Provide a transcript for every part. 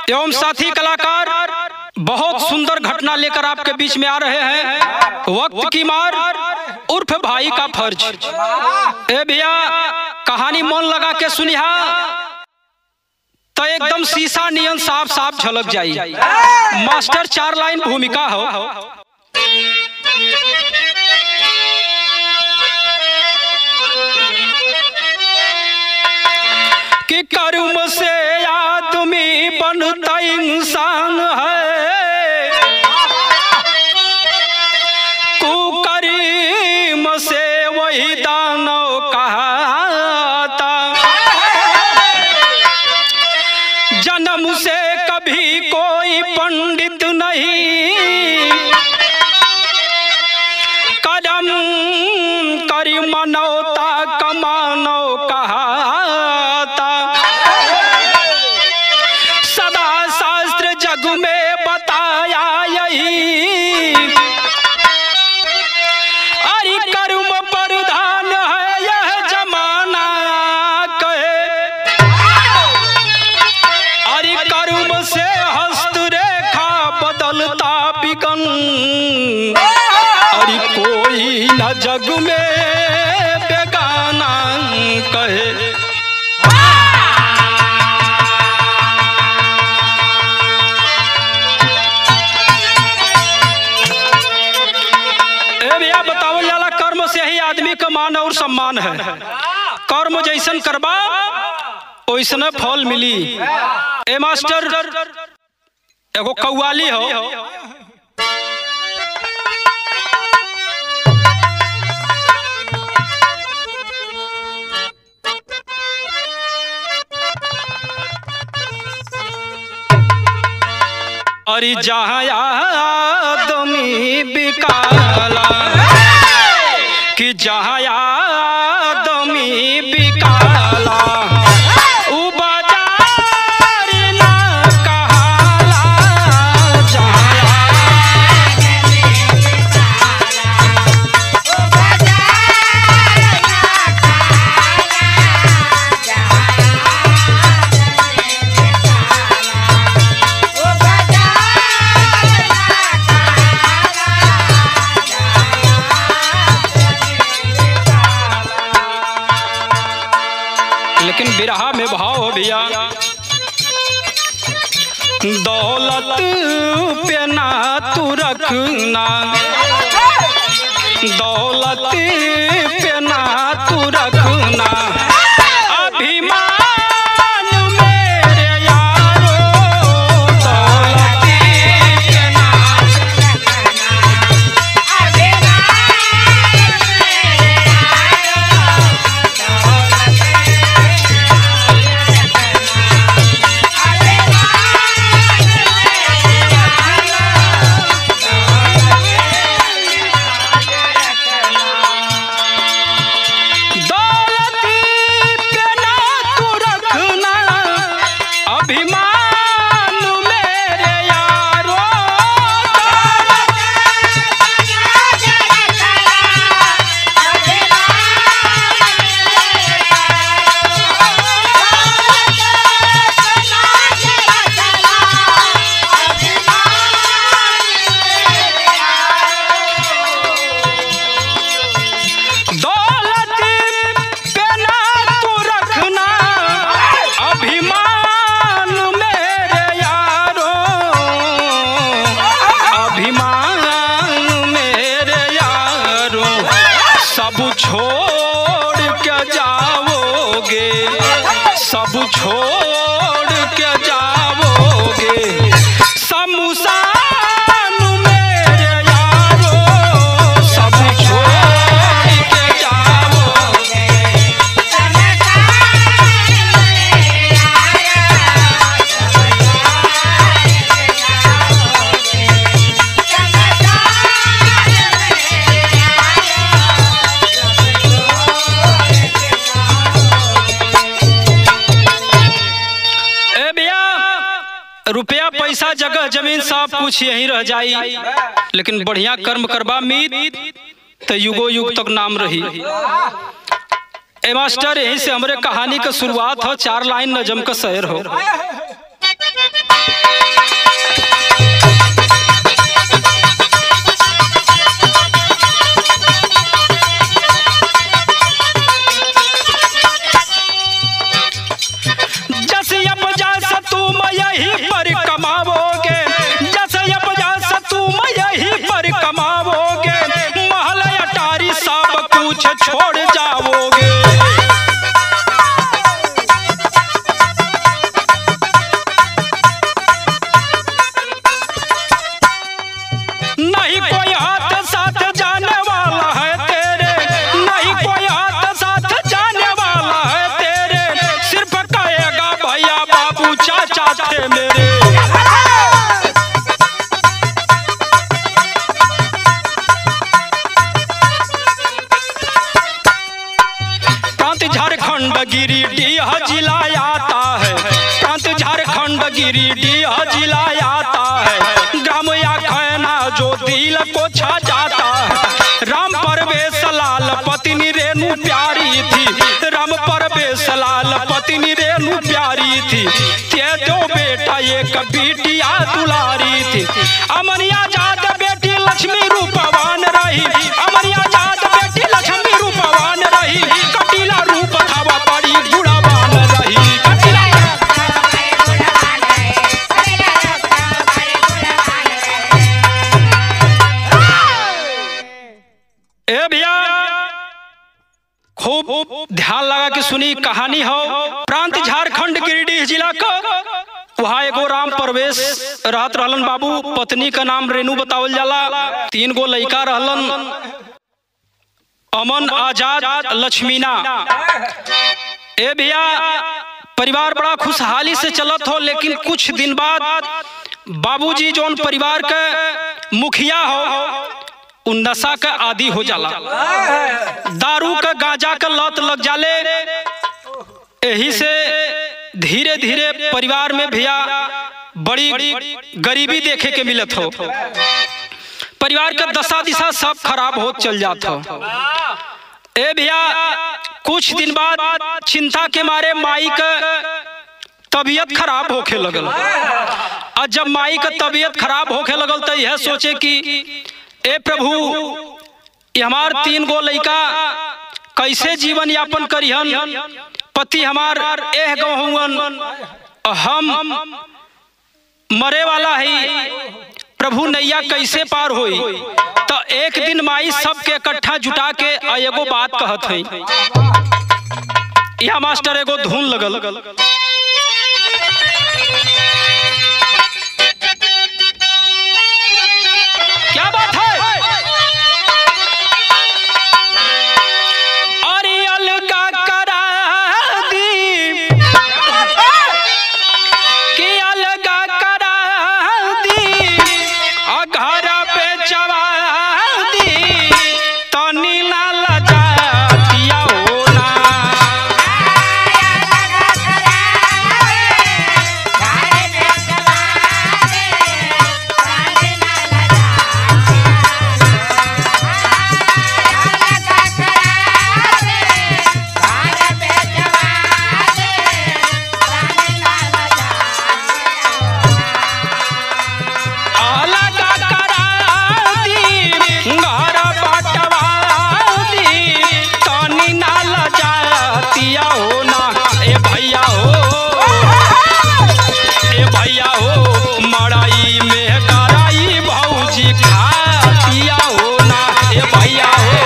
एवं साथी कलाकार बहुत सुंदर घटना लेकर आपके बीच में आ रहे हैं वक्त की मार उर्फ भाई का फर्ज ए भैया कहानी मन लगा के सुनिहा तो एकदम शीशा नियन साफ साफ झलक जाई मास्टर चार लाइन भूमिका हो कि कर्म से आदमी बनता इंसान है कुकरीम से वही दानव कहता जन्म से कभी कोई पंडित नहीं कदम करी मनौता कमानो कहता सदा शास्त्र जग में बताया यही अरे कर्म प्रधान है यह जमाना कहे अरे कर्म से हस्तरेखा बदलता बिगन अरे कोई न जग में बेगाना कहे ए भैया बतावल जाला कर्म से ही आदमी का मान और सम्मान है कर्म जैसन करबा ओइसने फल मिली ए मास्टर एगो कव्वाली हो अरे जहाँ आदमी बिकाला कि जहाँ आदमी बिकाला उ बाजार ना कहाला जहाँ लेकिन बिरहा में भाव हो भैया दौलत पे ना तू रखना दौलत पे ना तू रखना अभिमान मेरे यारो दौलत पे ना दौलत पे ना तू रखना अभिमान मेरे यारो दौलत पे ना तू रखना अभिमान मेरे यारो अभिमान मेरे यारो सब छोड़ के जाओगे सब छोड़ के जाओगे शमशान मेरे यारो सब छोड़ के जाओगे ए भैया रुपया पैसा जगह जमीन सब कुछ यहीं रह जाई लेकिन बढ़िया कर्म करबा मीत तो युगो युग तक नाम रही ए मास्टर यहीं से हमरे कहानी का शुरुआत हो चार लाइन नजम का शहर हो जस अब जस तुम यही पर कमाओगे जस अब जस तुम यही पर कमाओगे महल अटारी सब कुछ छोड़ जाओगे नहीं कोई हाथ साथ जाने वाला है तेरे नहीं कोई हाथ साथ जाने वाला है तेरे सिर्फ कहेगा भैया बाबू चाचा थे मेरे प्रांत झारखंड गिरिडीह जिला आता है प्रांत झारखंड गिरिडीह जिला आता है ग्राम या खैना जो दिल को छा जाता है राम परवेश लाल पत्नी रेणु प्यारी थी राम परवेश लाल पत्नी रेणु प्यारी थी ते दो बेटा एक बेटिया दुलारी थी अमनिया जात बेटी लक्ष्मी रूपवान रही अमनिया जात बेटी लक्ष्मी रूपवान रही कटीला रूप खावा बड़ी गुणवान रही कटीला ए भैया खूब ध्यान लगा के सुनी कहानी हो प्रांत झारखंड गिरिडीह जिला का वहाँ एगो राम प्रवेश रहत रहलन बाबू पत्नी का नाम रेणु बतावल जाला तीन गो लड़का रहलन अमन आजाद लक्ष्मीना ए भैया परिवार बड़ा खुशहाली से चलत हो लेकिन कुछ दिन बाद बाबूजी जौन परिवार के मुखिया हो उ नशा का आदि हो जाला दारू का गांजा का लत लग जाले यही से धीरे धीरे परिवार में भैया बड़ी गरीबी देखे के मिलत हो परिवार का दशा दिशा सब खराब हो चल जात हो ए भैया कुछ दिन बाद चिंता के मारे माई का तबीयत खराब होखे लगल और जब माई का तबीयत खराब होखे लगल तो यह सोचे कि ए प्रभु ये हमार तीन गो लड़का कैसे जीवन यापन करिहन पति हमार एह गहुअन हम मरे वाला है प्रभु नैया कैसे पार होई तो एक दिन माई सबके इकट्ठा जुटा के आ एगो बात कहत है यह मास्टर एगो धुन लगल क्या बात है अरे अलगा करा दी कि अलगा करा दी आ घर पे चवा दी तनी ना लजातिया होना अलगा करा दी घर बटवा दी तनी ना लजातिया होना ए भैया हो ए भैया हो मड़ाई में कराई भौजी खातिया होना ए भैया हो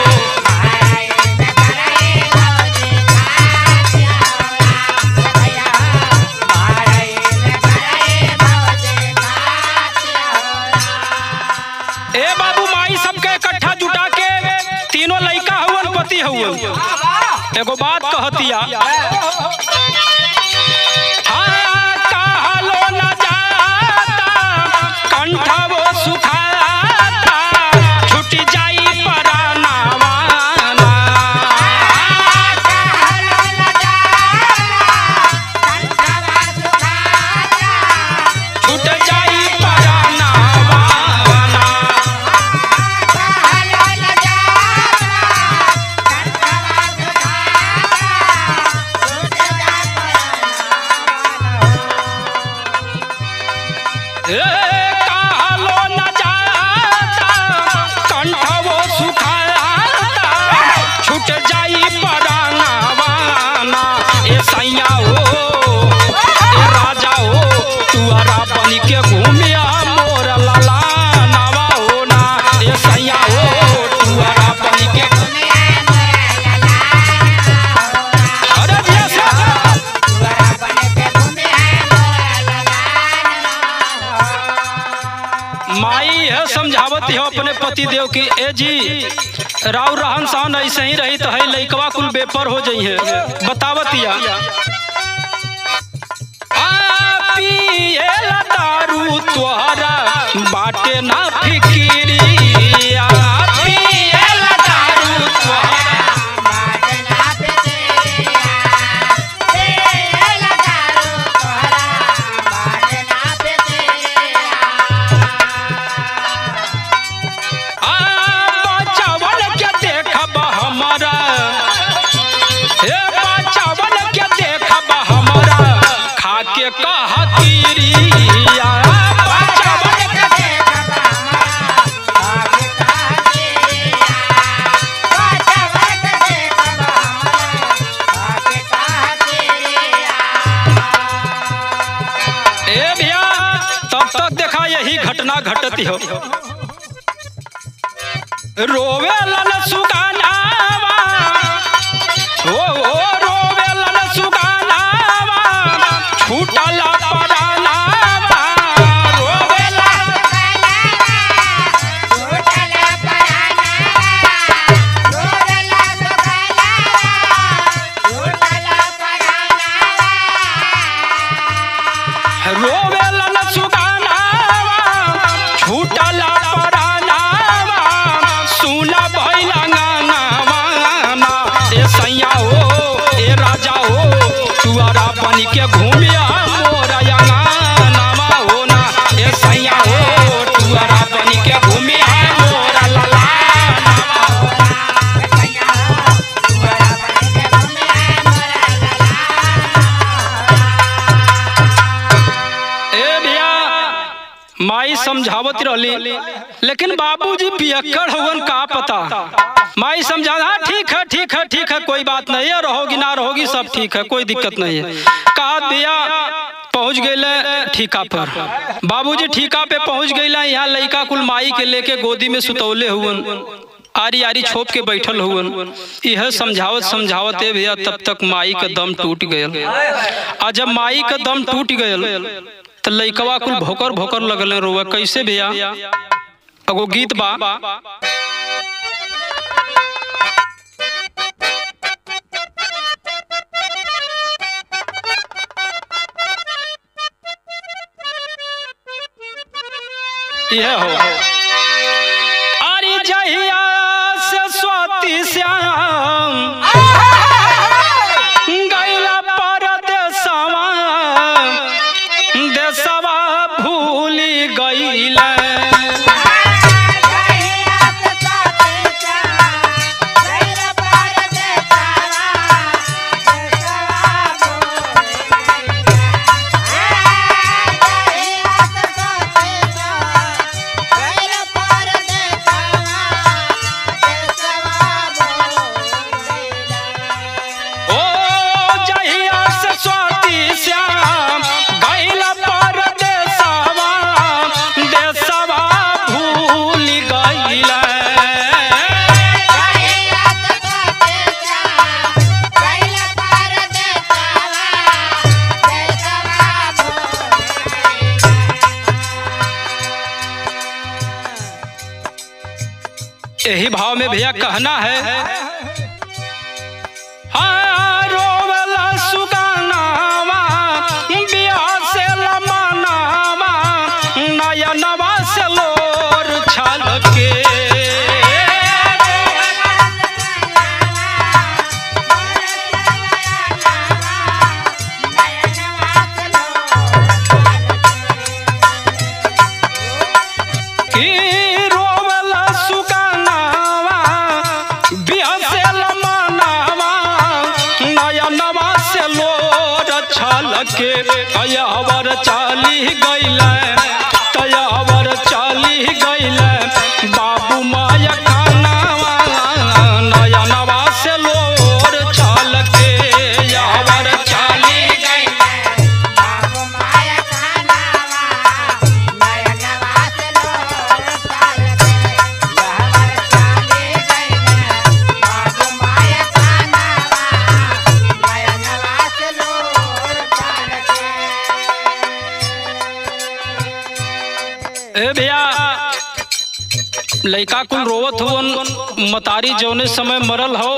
ए बाबू माई सबके इकट्ठा जुटा के तीनों लड़का हुवन पति हुवन एगो बात कहतिया हाँ, कहलो न जाता, कंठवो सुखाता, छूट जाई परानावाना। छूट जाई परानावाना। समझावत हो अपने पति देव की ए जी राव रहन सहन ऐसे ही रही तो है लइकवा कुल बेपर हो जाइ है बतावत या आ पिएला दारू तोहरा बाटे ना फिकिरिया पिएला दारू तोहरा आ बचावन के देखब हमारा हे बचावन के देखब हमारा खाके कहतीरिया बचावन के ए भैया तब तक देखा यही घटना घटती हो रोवे लन सुगानावा ओ ओ रोवे लन सुगानावा छूटल परानावा रोवे लन रोवे लन सुगानावा छूटल परानावा सुना भैला गानावा ना ए सैया हो ए राजा हो तुअरा बन के घूमिया मोरा नामा हो ना ए सैया हो तुअरा बन के घूमिया मोरा लला ए भैया माई समझावत रहली लेकिन बाबूजी पियक्कड़ हवन का पता माई समझा हाँ ठीक है ठीक है ठीक है कोई बात नहीं है रहोगी ना रहोगी सब ठीक है कोई दिक्कत नहीं है कहा भैया पहुंच गए ठीका पर बाबूजी ठीका पे पहुंच गए यहाँ लड़का कुल माई के लेके गोदी में सुतौले हुवन आरी आरी छोप के बैठल हुवन यह समझावत समझावत है भैया तब तक माई का दम टूट गयल आ जब माई का दम टूट गयल तो लइकवा कुल भोकर भोकर लगल रोवा कैसे भैया एगो गीत बा यह हो अरे जहिया से स्वाति श्याम गैला परदेसवा देसवा भूली गईला ओ जहिया से स्वाति श्याम गैला परदेसवा देसवा भूली गईला यही भाव में भैया कहना है हाँ, रोवला सुगानावा, बियाह से लमनावा, नयनवा से लोर छलके। की रोवला सुगानावा, बियाह से लमनावा, नयनवा से लोर छलके। अयवर चाली गईले तयवर चाली गईले बाबू माया खानावा नयनवा से लोर छलके यावर चाली गईले लइका कुल रोवत हुवन मतारी जौने समय मरल हो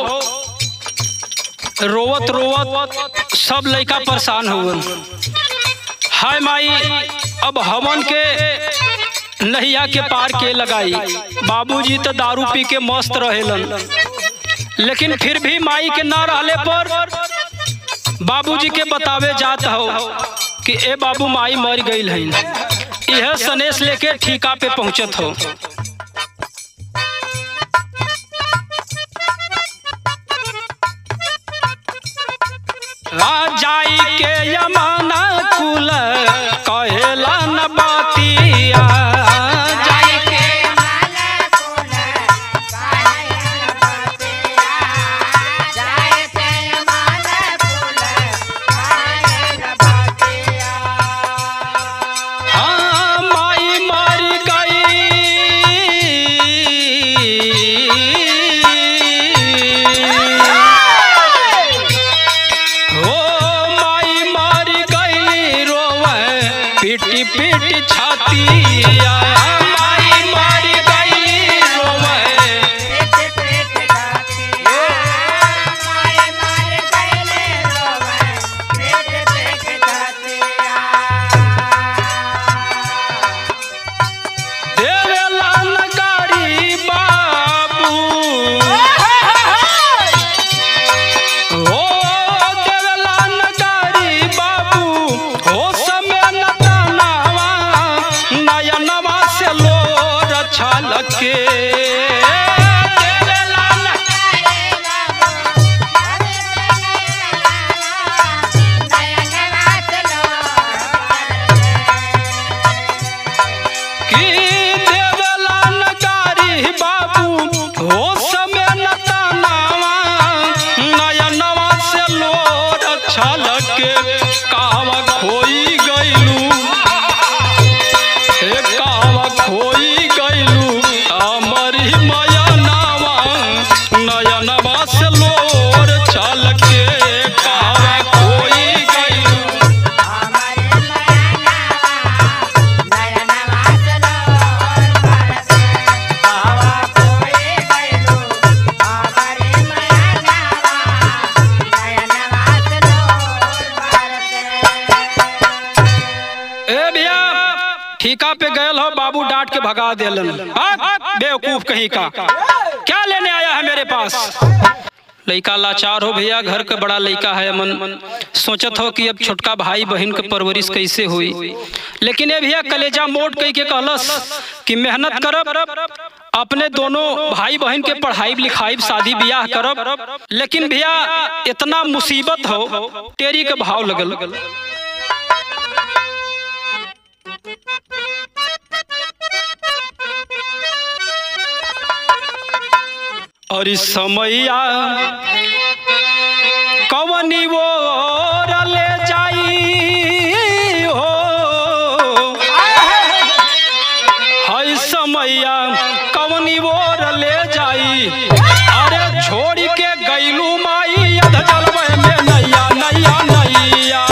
रोवत रोवत सब लइका परेशान हुवन हाय माई अब हमन के नहिया के पार के लगाई बाबूजी तो दारू पी के मस्त रहेलन लेकिन फिर भी माई के ना रहले पर बाबूजी के बतावे जात हो कि ए बाबू माई मर गई है यह सनेश लेके ठीका पे पहुंचत हो आ जाई के यमाना कुल कहेला न बातिया जाई के हाँ माई मर गई हो माई मर गई रोवे पिटी पिटी छातिया माई मर गई रोवे देवेला नगारी बाबू हो देवेला नगारी बाबू हो समय नतनावा नयनवा से लोर छलके देवेला न- की देवेला नगारी बाबू हो समय नतनावा नयनवा से लोर छलके कावा खोई गइलू हे कावा खोई गइलू अमरी मयनावा नयनवा से लोर छलके कावा खोई गइलू ए भैया ठीका पे गयल हो बाबू डांट के भगा देलन भाग, बेवकूफ कहीं का क्या लेने आया है मेरे पास लइका लाचार हो भैया घर का बड़ा लइका है अमन सोचत हो कि अब छोटका भाई बहन के परवरिश कैसे हुई लेकिन ये भैया कलेजा मोट कही के कहलस कि मेहनत करब अपने दोनों भाई बहन के पढ़ाई लिखाई शादी ब्याह करब लेकिन भैया इतना मुसीबत हो तेरी के भाव लगल और समैया कवनी वो ले जाई हो हई समैया कवनी वो ले जाई अरे छोड़ के गईलू माई अध जलवे में नैया नैया नैया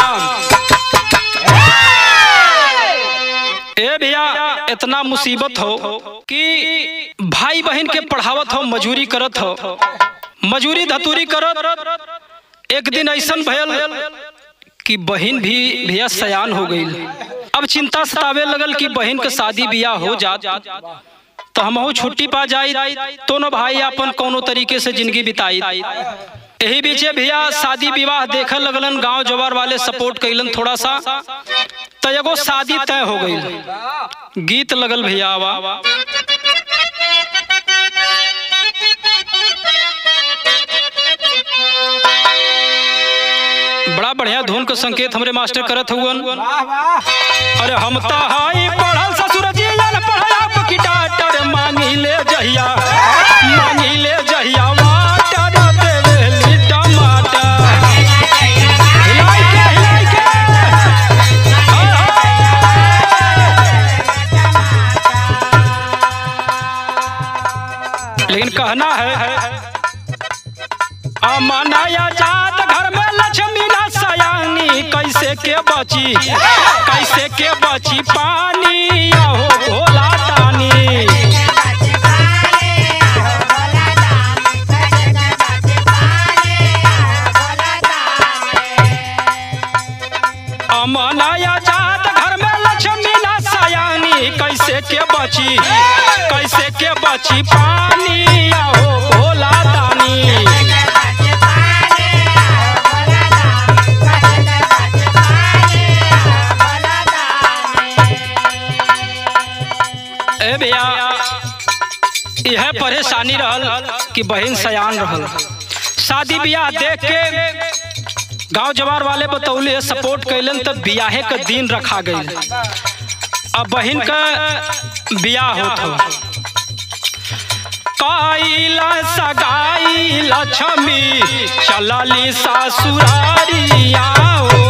ए भैया इतना मुसीबत हो कि भाई बहन के पढ़ावत हो मजूरी करत हो मजूरी धतूरी करत एक दिन ऐसन भयल कि बहन भी भैया सयान हो गई अब चिंता सतावे लगल कि बहन के शादी बियाह हो जात तो हमहू छुट्टी पा जाई तो न भाई अपन कोनो तरीके से जिंदगी बिताई यही बीचे भैया शादी विवाह देखे लगलन गांव जवार वाले सपोर्ट कैलन थोड़ा सा तो एगो शादी तय हो गई गीत लगल भैया आवा बड़ा बढ़िया धुन के संकेत हमरे मास्टर करत हुवन अरे हम त हाई पढ़ल ससुर जी न पढ़ाया पकी डाटर मांगी ले जहिया मांगी ले जहिया वाटर देवेली टमाटर हिलाई के हिलाई के हाय, हाय। लेकिन कहना है अमनाया जात घर में लक्ष्मी ना सयानी कैसे के बची कैसे के बची पानी आहो भोला तानी कैसे के बची पानी आओ भोला दानी ए भैया यह परेशानी रहल कि बहन सयान रहल शादी ब्याह देख के गांव जवार वाले बतौले सपोर्ट कैलन तब बियाहे का दिन रखा गई अब बहन का बियाह होत हो काइला सगाई लक्ष्मी चलली सासुरारिया हो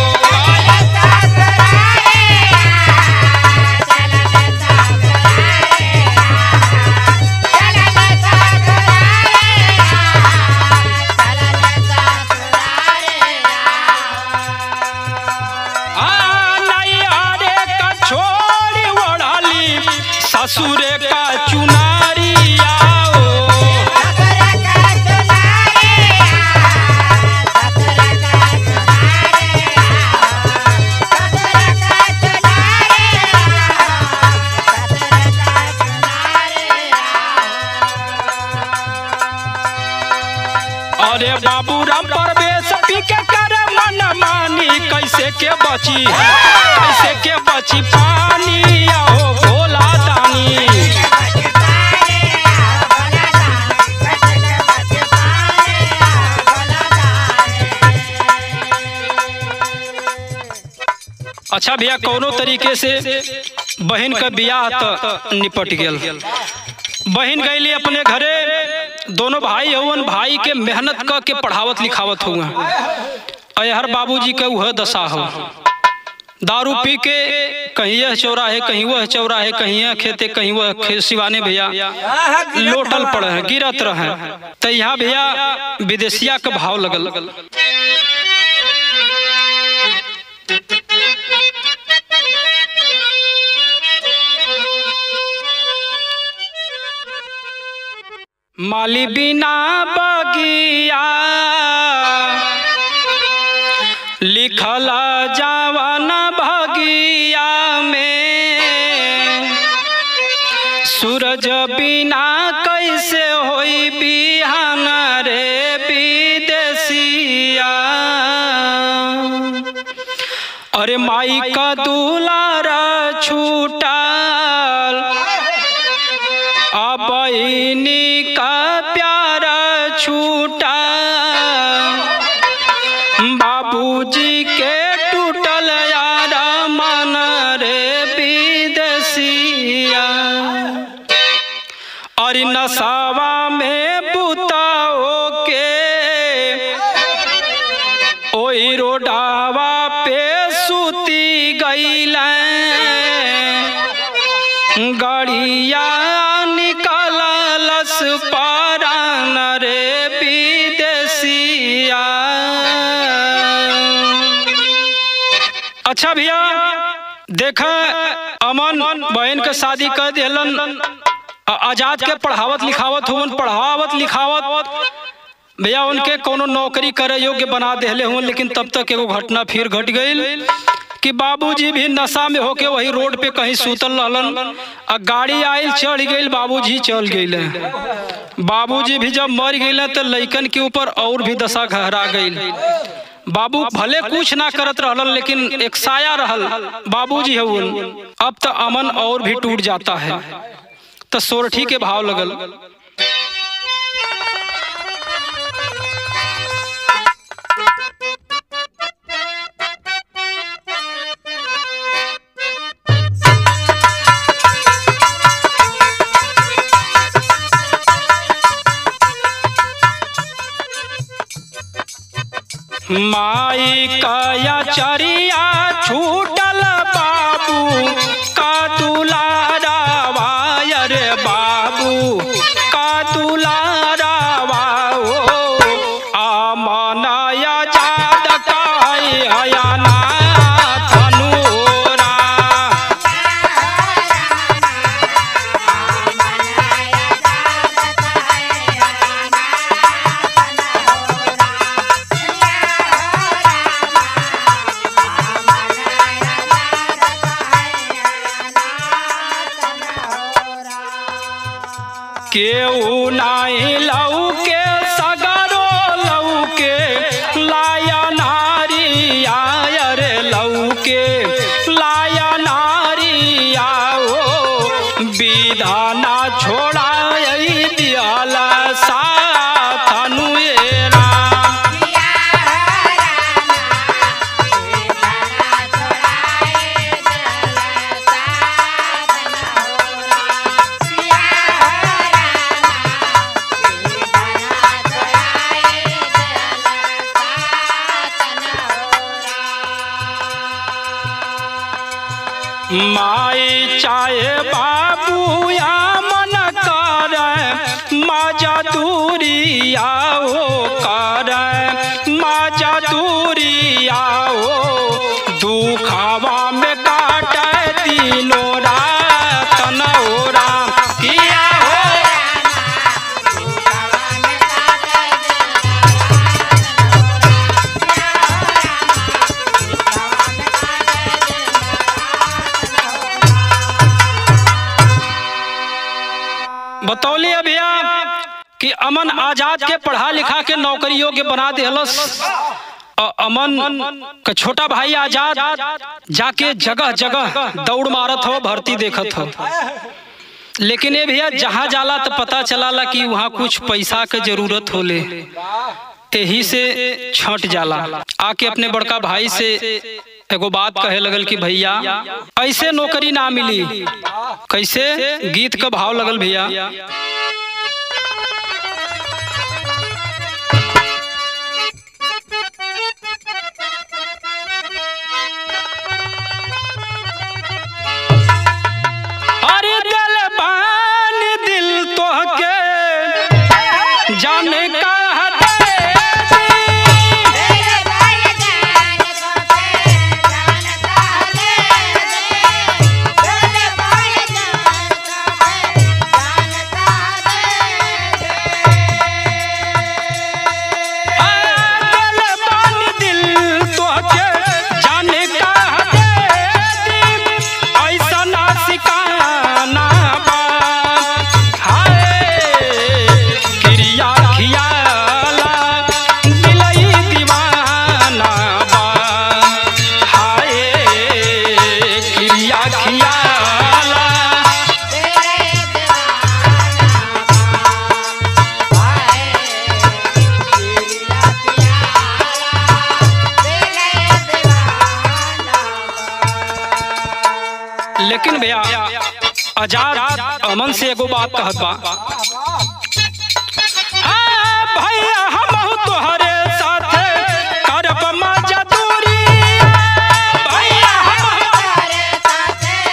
आ, नैयारे का छोड़ी ओढ़ली ससुरे का चुनारिया हो अरे बाबू राम परवेश पी के करे मन मानी कैसे के बची कैसे के बची पानी आओ भोला दानी अच्छा भैया कोनो तरीके से बहन का बियाह तो निपट गेल बहन गईली अपने घरे दोनों भाई हवन भाई के मेहनत क के पढ़ावत लिखावत हुआ अयहर बाबूजी के वह दशा हो दारू पी के कहीं यह चौराहे कहीं वह चौराहे कहीं यह खेते कहीं वह खे- सिवाने भैया लोटल पड़े हैं गिरत रहे तो यहाँ भैया विदेशिया का भाव लगल माली बिना बगिया लिखल जावन भगिया में सूरज बिना कैसे होई बिहान रे विदेशिया अरे माई का दुलारा छूटल अब इन्हीं का प्यार छूटा बाबूजी के टूटल यार मन रे विदेशिया और नसावा में बुताओ के ओई रोडावा पे सूती गईला गड़िया निकलस पारान रे विदेशिया अच्छा भैया देखा अमन बहन के शादी कर दिलन आ- आजाद के पढ़ावत लिखावत हुन पढ़ावत लिखावत भैया उनके कोनो नौकरी करे योग्य बना देले हुन लेकिन तब तक एगो घटना फिर घट गई कि बाबूजी भी नशा में होके वही रोड पे कहीं सूतल रहलन आ गाड़ी आयल चढ़ गई बाबूजी चल गए बाबूजी भी जब मर गए तो लइकन के ऊपर और भी दशा गहरा गई बाबू भले कुछ ना करत रहलन लेकिन एक साया रहल बाबूजी हवन अब तो अमन और भी टूट जाता है तो सोरठी के भाव लगल माई कया चरिया छूटल बाबू का दुलारा वायर बाबू का दुलारा वाओ आमनाया जाद काई अयाना धनुरा केहू नाही लऊ के सगरो लऊ के लाया नारी आयर लऊ के लाया नारी आओ विधाना छोड़ा दियाला साथ अनुएरा माई चाहे बाबू या मन कर माजा दूरी आओ कर माजा दूरी आओ दुखावा में काट तीनों रात नौरा किया हो बतौली भैया कि अमन आजाद के पढ़ा लिखा के नौकरी योग्य बना दिलस अ- अमन का छोटा भाई आजाद जाके जगह जगह दौड़ मारत हो भर्ती देखत हो लेकिन ये भैया जहाँ जाला तो पता चलाला कि वहाँ कुछ पैसा के जरूरत होले यही से छट जाला आके अपने बड़का भाई से एगो बात कहे लगल कि भैया ऐसे नौकरी ना मिली कैसे गीत का भाव लगल भैया अरे दिल बान दिल तो के जाने का दिल बान दिल तो के जाने का ऐसा ना सिकाना बा हाय क्रिया खियाला दिलई दीवाना बा हाय क्रिया खियाला लेकिन भैया आजाद अमन से एगो बात कहत बा हाँ, भैया हमहू तोहरे साथे करब मजा दूरी भैया हमहू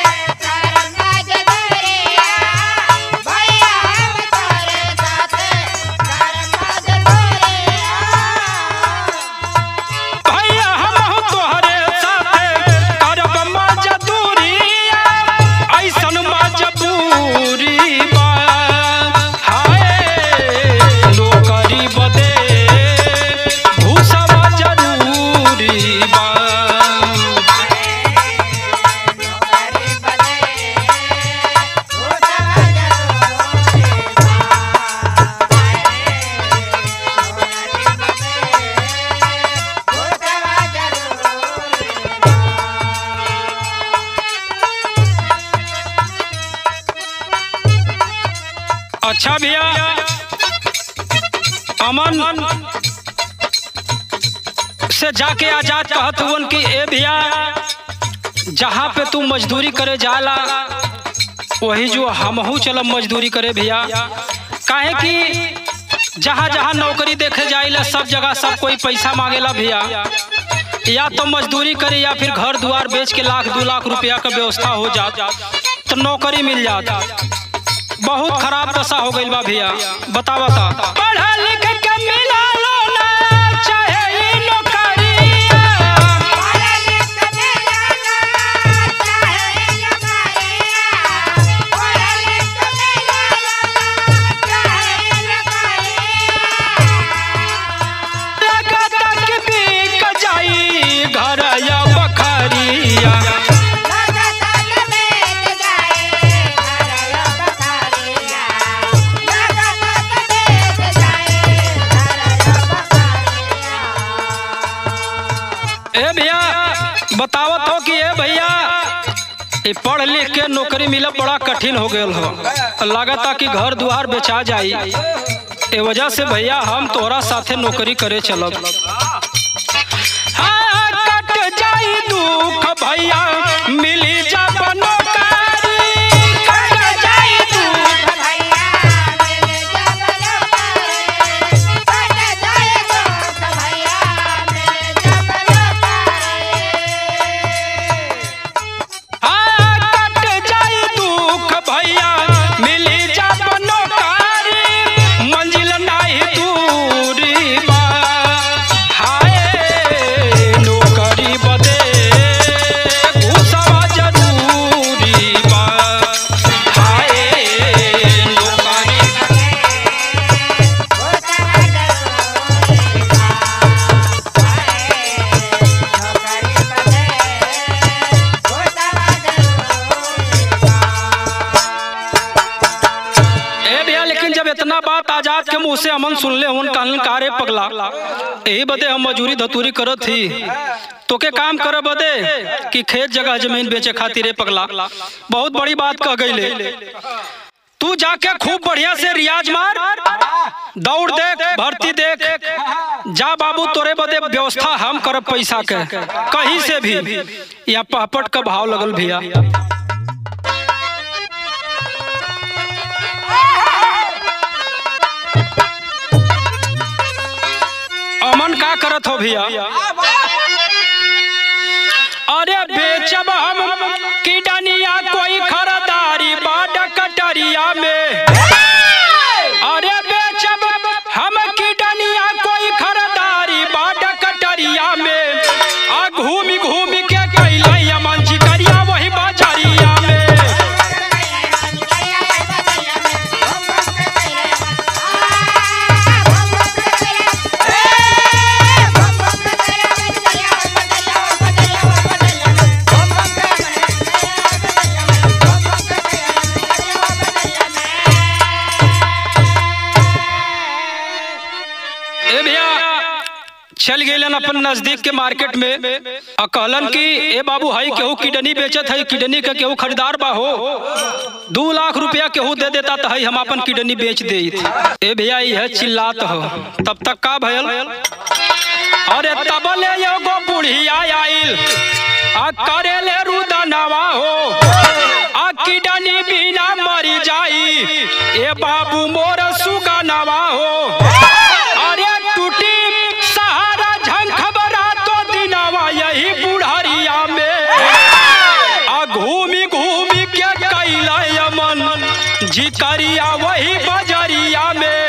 भैया हमहू तोहरे साथे करब मजा दूरी ऐसन मजबूरी बा हाय नौकरी बदे घूसवा जरूरी बा अच्छा भैया अमन से जाके आजाद कहत हुवन कि ए भैया जहाँ पे तू मजदूरी करे जाला वही जो हमहू चलब मजदूरी करे भैया काहे कि जहाँ जहाँ नौकरी देखे जाइला सब जगह सब कोई पैसा मांगेला भैया या तो मजदूरी करे या फिर घर द्वार बेच के लाख दो लाख रुपया का व्यवस्था हो जात तो नौकरी मिल जात बहुत खराब दशा हो गई बा भैया बता बता पढ़ा लिख के मिला लो ना चाहे ई नौकरिया लगता कि बिक जाई घर या बखरिया Yeah. बतावत हो कि ए भैया ये पढ़ लिख के नौकरी मिलब बड़ा कठिन हो गयल हो लागता कि घर दुआर बेचा जाई ए वजह से भैया हम तोहरा साथे नौकरी करे चलब हाँ, कट जाई दुख भैया मिली जब नौकरी कट जाई दुख हाँ, कट जाई दुख भैया मिली जब नौकरी मंजिल नाही दूरी बा हाय नौकरी बदे घुसवा जरूरी बा हाय नौकरी ए भैया लेकिन जब इतना बात आजाद के मुंह से अमन सुन ले उन कहलन कारे पगला यही बदे हम मजूरी धतूरी करत थी तोके काम करे बदे कि खेत जगह जमीन बेचे खातिर ए पगला बहुत बड़ी बात कह गई तू जाके खूब बढ़िया से रियाज मार दौड़ देख भर्ती देख जा बाबू तोरे बदे व्यवस्था हम करब पैसा के कहीं से भी या पहपट का भाव लगल भैया अमन का करत हो भैया अरे बेचब हम किडनिया कोई खरीदारी बाट कटरिया में अरे बेचब हम किडनिया कोई खरीदारी बाट कटरिया में आ घूमी घूमी के कैला अमन जी करिया वही बाजारिया में ए भैया चल गए अपन नजदीक के मार्केट में आ कहलन कि ए बाबू हई केहू किडनी बेचत है किडनी का केहू खरीदार बा हो दू लाख रुपया केहू दे देता तो हई हम अपन किडनी बेच दे ए भैया यह चिल्लात हो तब तक का भयल अरे तब ले एगो बुढ़िया आइल आ करे ले रुदनवा हो आ किडनी बिना मरी जाई ए बाबू मोर सुगनवा हो अरे टूटी सहारा झंखबरा तो दिनवा यही बुढ़ारिया में आ घूमी घूमी के कैला यमन जिकरिया वही बजरिया में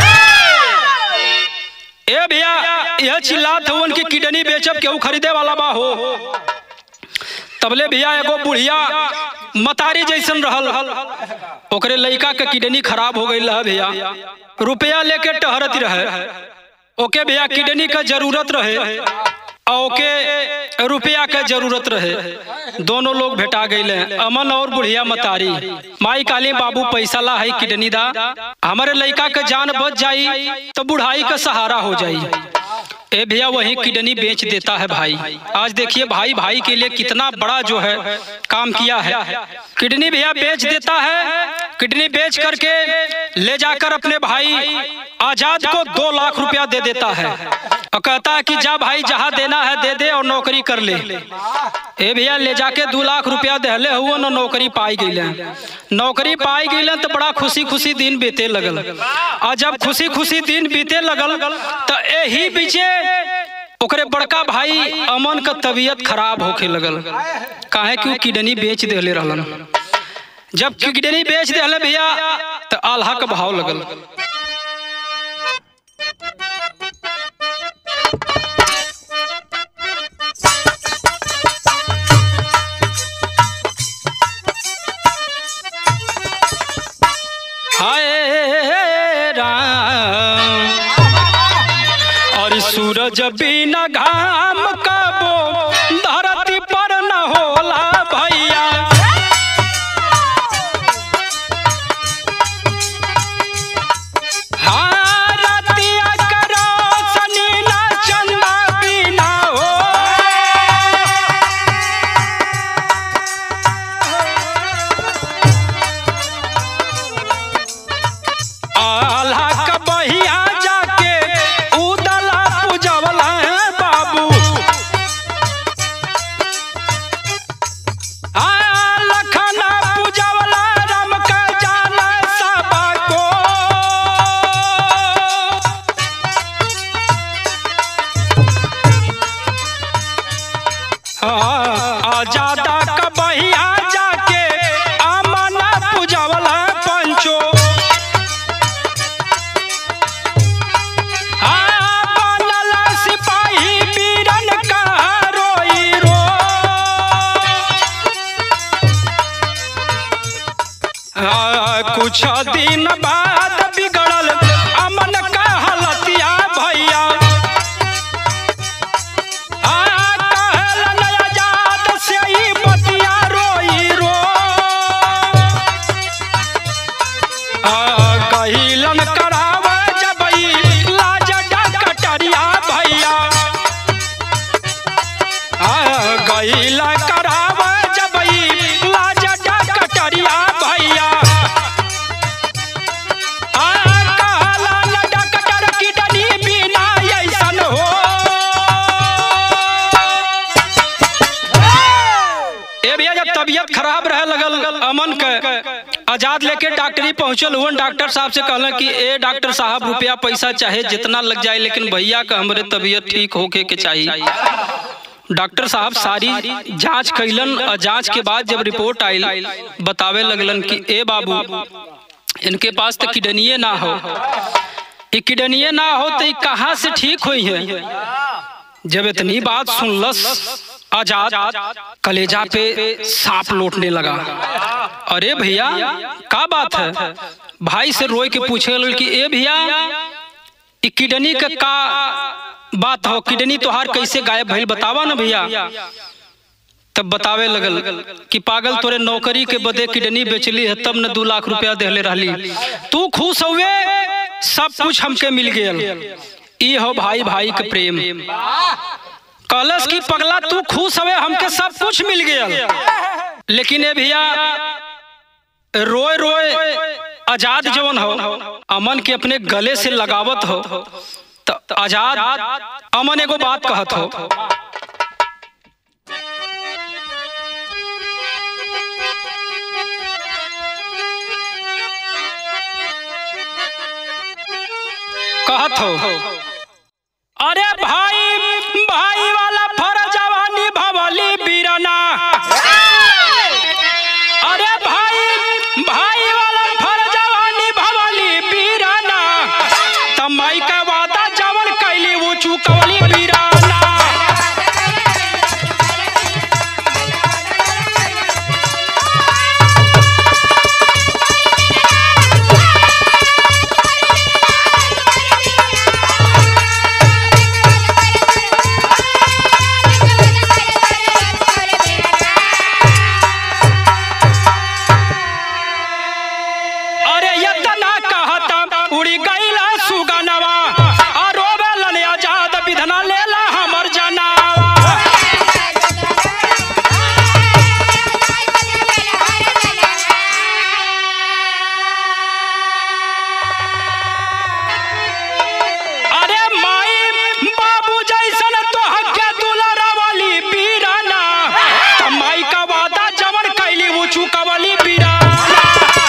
ए भैया यह चिल्लात हो उनकी किडनी बेचब केहू खरीदे वाला बा हो तबले भैया एगो बुढ़िया मतारी जैसन रहल ओकरे लड़का के किडनी खराब हो गई रहा भैया रुपया लेके टहरत रहे ओके भैया किडनी का जरूरत रहे आ ओके रुपया के जरूरत रहे दोनों लोग भेटा गए अमन और बुढ़िया मतारी माई काली बाबू पैसा ला है किडनी दा हमारे लड़का के जान बच जाई तो बुढ़ाई का सहारा हो जाई ए भैया वही किडनी बेच देता है भाई आज देखिए भाई भाई के लिए कितना बड़ा जो है काम किया है किडनी भैया बेच देता है किडनी बेच करके ले जाकर अपने भाई आजाद को दो लाख रुपया दे देता है और कहता है कि जा भाई जहाँ देना है दे दे और नौकरी कर ले ए भैया ले जाके दो लाख रुपया दहले हुआ न नौकरी पाई गई नौकरी पाई गई तो बड़ा खुशी खुशी दिन बीते लगल और जब खुशी खुशी दिन बीते लगल तो यही बीचे ओकरे बड़का भाई अमन का तबीयत खराब होके लगल काहे कि वो किडनी बेच देले रहलन जब किडनी बेच देले भैया तो आल्हा का भाव लगल हाय राम और सूरज बिना घाम कबो धरती पर न होला भैया हाँ, रतिया के रोशनी ना चंदा बिना हो दिन बाद बिगड़ल अमन का हलतिया भैया आ कहलन आजाद से ई बतिया रोई रो आ कहिलन कराव जबई लाज डकटरिया भैया आ गईला कराव जबई लाज डकटरिया भैया आ कहला न डकटर किडनी बिना ऐसन हो ए भैया जब तबीयत खराब रहे लगल अमन के आजाद लेके डॉक्टरी पहुंचल हुआ डॉक्टर साहब से कहलन कि ए डॉक्टर साहब रुपया पैसा चाहे जितना लग जाए लेकिन भैया का हमरे तबीयत ठीक होके के चाहिए डॉक्टर साहब सारी जांच कैलन और जांच के बाद जब रिपोर्ट आयल बतावे लगलन कि ए बाबू इनके पास तो किडनिये ना हो ये किडनिये ना हो तो ये कहाँ से ठीक हुई है जब इतनी बात सुनलस आजाद कलेजा पे सांप लौटने लगा अरे भैया का बात है भाई से रोए के पूछे लगल कि ए भैया ई किडनी का का बात हो किडनी तोहार कैसे गायब भइल बतावा ना भैया तब बतावे लगल कि पागल तोरे नौकरी के बदे किडनी बेचली है तब न दू लाख रुपया देले रहली तू खुश हुए सब कुछ हमके मिल गयल ई हो भाई भाई के प्रेम कलश की पगला तू खुश हवे हमके सब कुछ मिल गयल लेकिन ए भैया रोए रोए आजाद जवन हो अमन के अपने गले से लगावत हो तो आजाद अमन एगो बात कहत हो कहत हो अरे भाई भाई वाला फरजवा निभवली बीरना अरे भाई भाई वाला फरजवा निभवली बीरना तमाई का वादा जवन कैली वो चुकवली बीराना अरे यतना कहता उड़ी गईला सुगनवा आ रोवेलन आजाद विधना लेला हमर जनावा अरे माई बाबू जैसन तोहके दुलरवली बीराना त माई का वादा जवन कैली वो चुकवली बीराना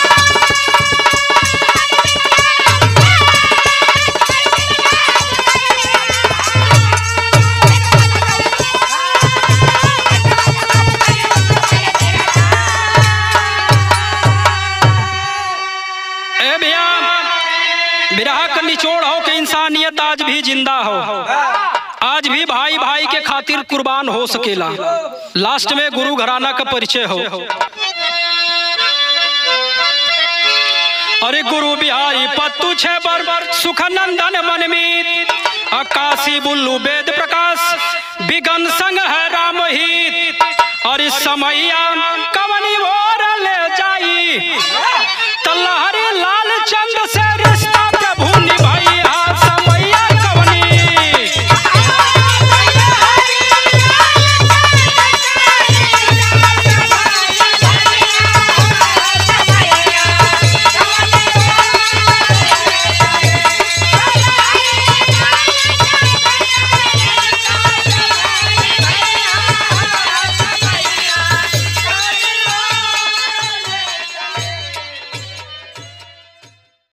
ए भैया बिरहा का निचोड़ हो कि इंसानियत आज भी जिंदा हो आज भी भाई भाई के खातिर कुर्बान हो सकेला लास्ट में गुरु घराना का परिचय हो अरे गुरु बिहारी पत्तू छे बर सुखनंदन मनमीत आकाशी बुल्लू वेद प्रकाश बिगन संग है रामहित और इस समैया कब